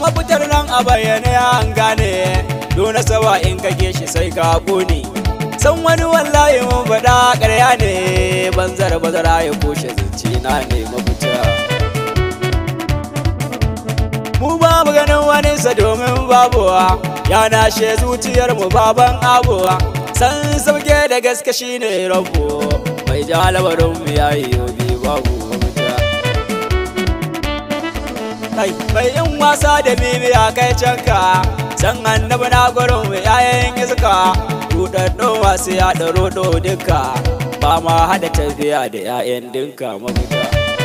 mafitar nan a bayyane an gane Dona sawa in kage shi sai ka kone San wani wallahi mun faɗa ƙarya ne Banzar bazara ya koshe zance na ne mafita Mu ba mu ganin wani sa domin babuwa Ya nashe zuciyar mu baban abuwa San sauke da gaske shine rabu Mai ja labarin mu yayi yobi babu mafita kai bai yin wasa da bibiya kai canka san annabi na gurin mu yayin iska rudaddun wasu ya da rodo duka ba ma hada tafiya da yayan dinka mafita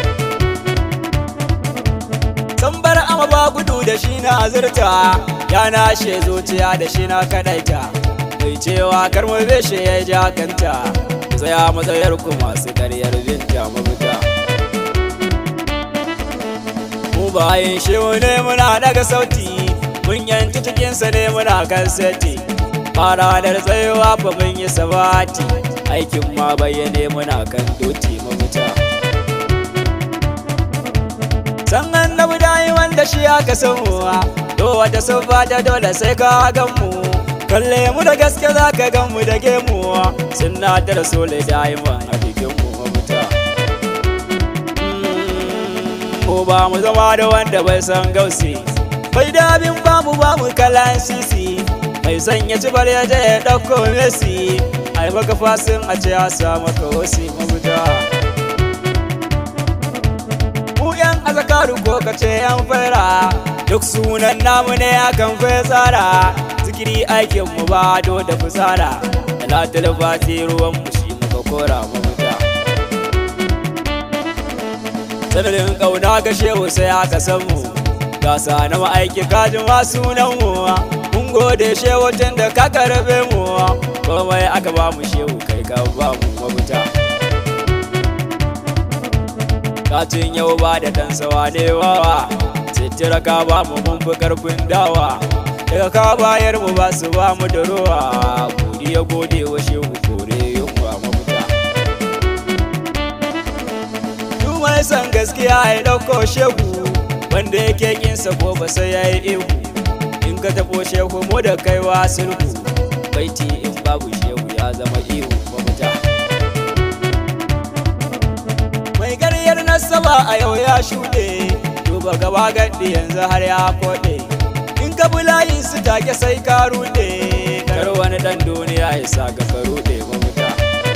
san bar ama ba gudu da shi na azurta ya nashe zuciya da shi na kadaita mai cewa kar mu beshe ya ja kanta tsaya matsayar ku masu karyar binta mafita mu bayan shehu ne muna daga sauti mun yanci cikinsa ne muna kan seti fara da tsayewa fa mun yi sabati aikin ma bayyane muna kan doti mafuta san annabi dai wanda shi aka samuwa to wata sabba ta dole sai ka gan mu kalle mu da gaske za ka gan mu da gemu sunna da rasuli daiman a cikin mu mafuta ko ba mu zama da wanda bai san gausi bai dabin ba mu ba mu kalan sisi mai son ya ci bar ya je ya ɗauko mesi ai maka fasin a ce ya samu ka wasi mabuda mu yan azakaru ko ka ce yan fara duk sunan namu ne akan fai tsara zikiri aikin mu ba do da fusara da latul fati ruwan mu shi muka kora mabuda sanadin ƙauna ga shehu sai aka san mu gasa na ma'aiki kajin ma sunan mu mun gode shehu tun da ka karbe mu komai aka ba mu shehu kai ka ba mu mabuta kacin yau ba da dan sawa ne wawa sitira ka ba mu mun fi karfin dawa daga ka bayar mu ba su ba mu da ruwa godiya gode wa shehu kore yunwa mabuta mai son gaskiya ya ɗauko shehu wanda yake kinsa ko ba sai ya yi ihu in ka taɓo shehu mu da kaiwa sulhu baiti in babu shehu ya zama ihu mafita mai karyar nasaba a yau ya shuɗe duba gaba gaɗi yanzu har ya koɗe in ka bi layin su take sai ka ruɗe kar wani ɗan duniya ya sa ga ka ruɗe mafita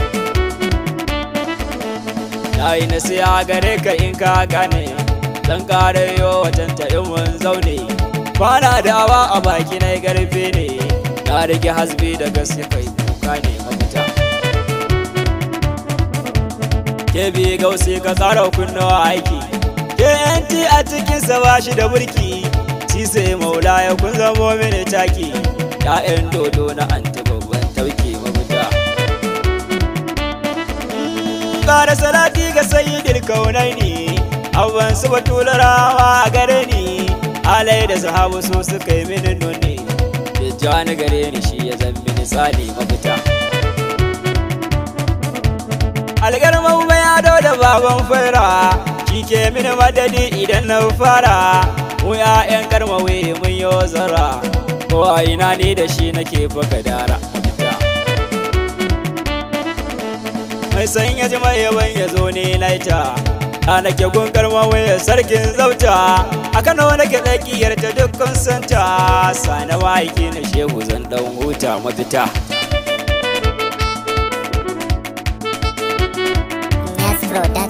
na yi nasiya gare ka in ka gane dan kare yo wajen ta in mun zaune kwana dawa a baki na garfe ne na rage hasbi da gaske kai kuka ne mafita ke bi gausi ka tsara kunnawa aiki ke yanti a cikin sa ba shi da burki si sai maula ya kun zamo mini taki ya'yan dodo na anti babban tauke mafita kara salati ga sayyidil kaunaini abban su batularawa a gare ni alai da sahabu su suka yi mini nuni tijjani gare ni shi ya zan mini tsali mafita algarman bayado da baban fara shi ke mini madadi idan na fara mu ya'yan karmawe mun yi zara ko a ina ni da shi nake baka dara mai san ya ji mai yawan ya zo ne laita a nake gungar mawaya sarkin zauta a kano nake tsakiyar ta dukkan santa sana ma'aiki na shehu zan dan huta mafita Yes, bro, that's